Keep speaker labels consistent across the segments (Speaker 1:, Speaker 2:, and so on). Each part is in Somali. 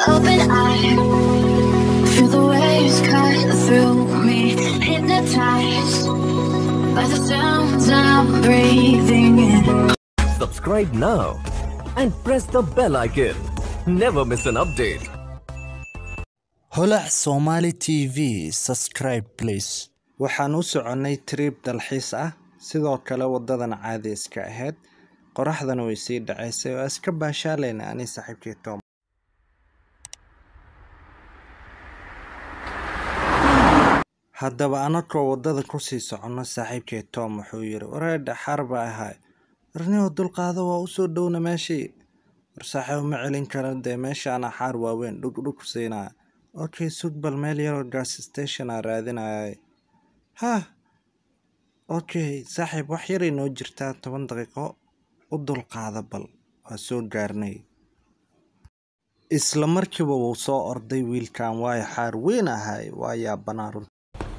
Speaker 1: open eye. Feel the waves cut through me, hypnotized by the sounds I'm breathing in.
Speaker 2: Subscribe now and press the bell icon. Never miss an update.
Speaker 3: holac somali t v subscribe please waxaan u soconnay trip dalxiis ah sidoo kale wadadan caadi iska ahayd qoraxdana way sii dhacaysay oo iska baashaalayna ani saaxiibkii tom haddaba anakoo wadada kusii soconno saaxiibkii tom wuxuu yidhi wareedha xaar baa ahay warnio dulqaado waa usoo dhowna meeshii war saaxiib ma celin kara dee meeshaana xaar waaweyn dhugdhug siinaya okay sug bal meel yaroo gas station aa raadinayay hah okay saaxiib wax yaray noo jirtaa toban daqiiqo u dulqaada bal waa soo gaarnay isla markiiba wuu soo orday wiilkan waayo xaar weyn ahay waa yaabanaa runta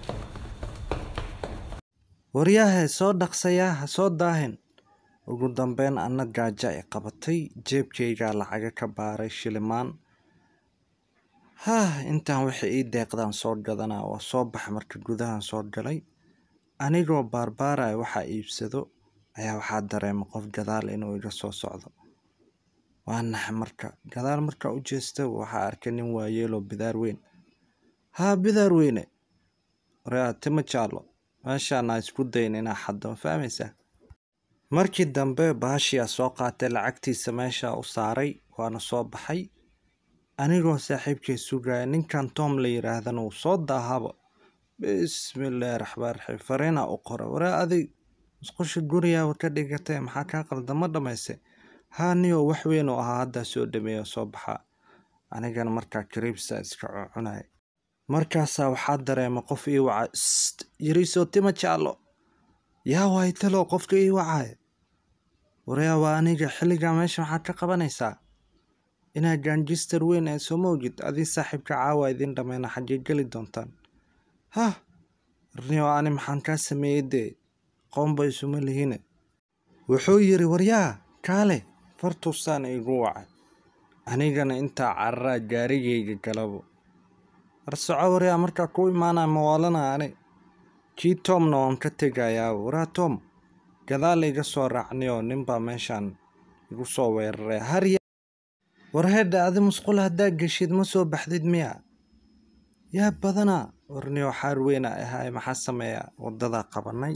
Speaker 3: waryahe soo dhaqsayaa ha soo daahin ugu dambeyn anna gaaja i qabatay jeebkaygaa lacaga ka baaray shilimaan hah intaan waxay ii deeqdaan soo gadanaa waa soo baxa marka gudahan soo galay anigoo baarbaaraya waxaa iibsado ayaa waxaa dareema qof gadaal inuu iga soo socdo waa naxa marka gadaal markaa u jeesta waxaa arkay nin waayeeloo bidaar weyn haa bidaar weyne waraa tima jaallo meeshaana isku dayn inaa xaddo ma fahmaysaa markii dambe baashiyaa soo qaatay lacagtiisa meeshaa u saaray waana soo baxay anigoo saaxiibkay sugaya ninkan tom la yidhaahdana uu soo daahaba bismillaahi raxmaan raxiim fariina u qora waraa adig musqusha gurigaaba ka dhigatay maxaa kaa qaldama dhamaysay haa niyoo wax weyn oo ahaa haddaa soo dhameeya soo baxaa anigana markaa kariibsa iska cunaya markaasaa waxaa dareema qof ii waca st yariisoo tima jaallo yaa waay talow qofka ii wacaya waryaa waa aniga xilligaa meesha maxaad ka qabanaysaa inaa gaanjister weyn ee soo mawjid adii saaxiibka caawa idin dhammayna xaggee geli doontaan hah arniyo ani maxaan kaa sameeyey dee qoomba isuma lihine wuxuu yidhi waryaa kaale fartuusaan igu wacay anigana intaa cararaa gaarigayga galabo war soco waryaa markaa ku imaanaa mawaalana ani kii tomna waan ka tegayaa waraa tom gadaal iga soo raacniyoo ninbaa meeshaan igu soo weeraray harya war heedha adi musqul haddaa geshid ma soo baxdid miya yaa badanaa warniyo xaar weyna ahay maxaa sameeya wadadaa qabanay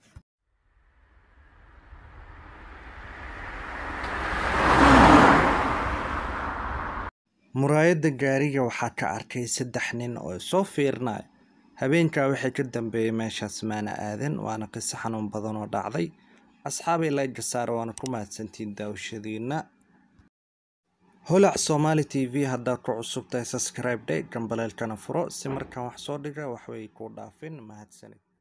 Speaker 3: muraayadda gaariga waxaa ka arkay saddex nin oo soo fiirinaya habeenkaa waxay ka dambeeyey meeshaas maana aadan waana qiso xanuun badan oo dhacday asxaabay layga saara waana ku mahadsantiin daawashadiina holac somali t v haddaad ku cusub tahay subscribe day gambaleelkana furo si markaan wax soo dhiga waxbay ku dhaafin mahadsanid